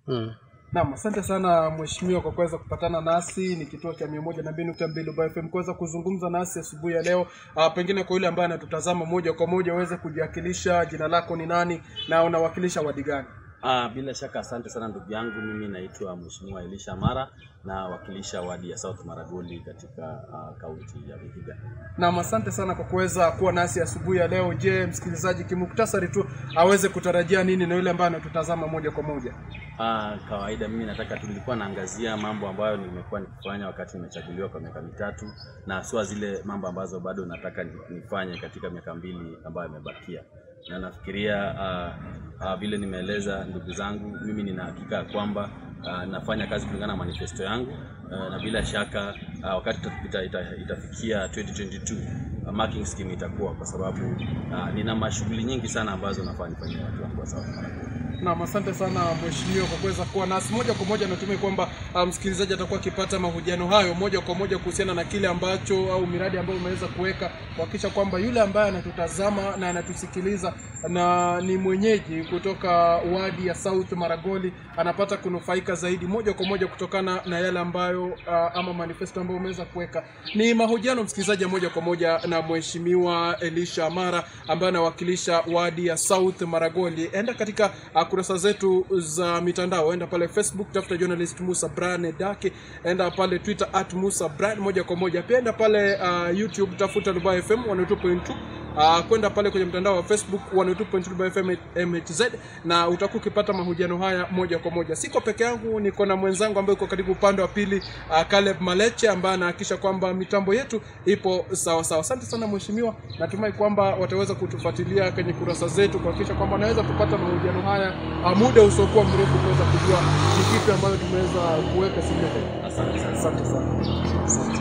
Mm. Naam, asante sana mheshimiwa kwa kuweza kupatana nasi. Ni kituo cha mia moja na mbili nukta mbili Ubaya FM kuweza kuzungumza nasi asubuhi ya leo. Uh, pengine kwa yule ambaye anatutazama moja kwa moja uweze kujiwakilisha, jina lako ni nani na unawakilisha wadi gani? Ah, bila shaka asante sana ndugu yangu. Mimi naitwa Mheshimiwa Elisha Mara na wakilisha wadi ya South Maragoli katika ah, kaunti ya Vihiga. Naam, asante sana kwa kuweza kuwa nasi asubuhi ya leo. Je, msikilizaji kimuktasari tu aweze kutarajia nini na yule ambaye anatutazama moja kwa moja? Ah, kawaida mimi nataka tu nilikuwa naangazia mambo ambayo nimekuwa nikifanya wakati nimechaguliwa kwa miaka mitatu na haswa zile mambo ambazo bado nataka ni- nifanye katika miaka mbili ambayo imebakia na nafikiria ah, ah, vile nimeeleza ndugu zangu, mimi nina hakika ya kwamba ah, nafanya kazi kulingana na manifesto yangu ah, na bila shaka ah, wakati ita, ita, itafikia 2022 ah, marking scheme itakuwa kwa sababu ah, nina mashughuli nyingi sana ambazo nafaa nifanyie watu wangu wa South Maragoli. Naam, asante sana mheshimiwa kwa kuweza kuwa nasi moja kwa moja. Natumai kwamba uh, msikilizaji atakuwa akipata mahojiano hayo moja kwa moja kuhusiana na kile ambacho au miradi ambayo umeweza kuweka kuhakikisha kwamba yule ambaye anatutazama na anatusikiliza na ni mwenyeji kutoka wadi ya South Maragoli anapata kunufaika zaidi moja kwa moja kutokana na yale ambayo uh, ama manifesto ambayo umeweza kuweka. Ni mahojiano msikilizaji ya moja kwa moja na mheshimiwa Elisha Amara ambaye anawakilisha wadi ya South Maragoli. Enda katika uh, kurasa zetu za mitandao, enda pale Facebook tafuta journalist Musa Brian Dake, enda pale Twitter at Musa Brian moja kwa moja. Pia enda pale uh, YouTube tafuta Dubai FM 102.2 Uh, kwenda pale kwenye mtandao wa Facebook 102.2 FM MHZ na utakuwa ukipata mahojiano haya moja kwa moja. Siko peke yangu, niko na mwenzangu ambaye uko karibu upande wa pili uh, Caleb Maleche ambaye anahakikisha kwamba mitambo yetu ipo sawa sawa. Asante sana mheshimiwa, natumai kwamba wataweza kutufuatilia kwenye kurasa zetu kuhakikisha kwamba wanaweza kupata mahojiano haya uh, muda usiokuwa mrefu kuweza kujua ni kipi ambayo tumeweza kuweka siku ya leo. Asante sana. Asante sana. Asante.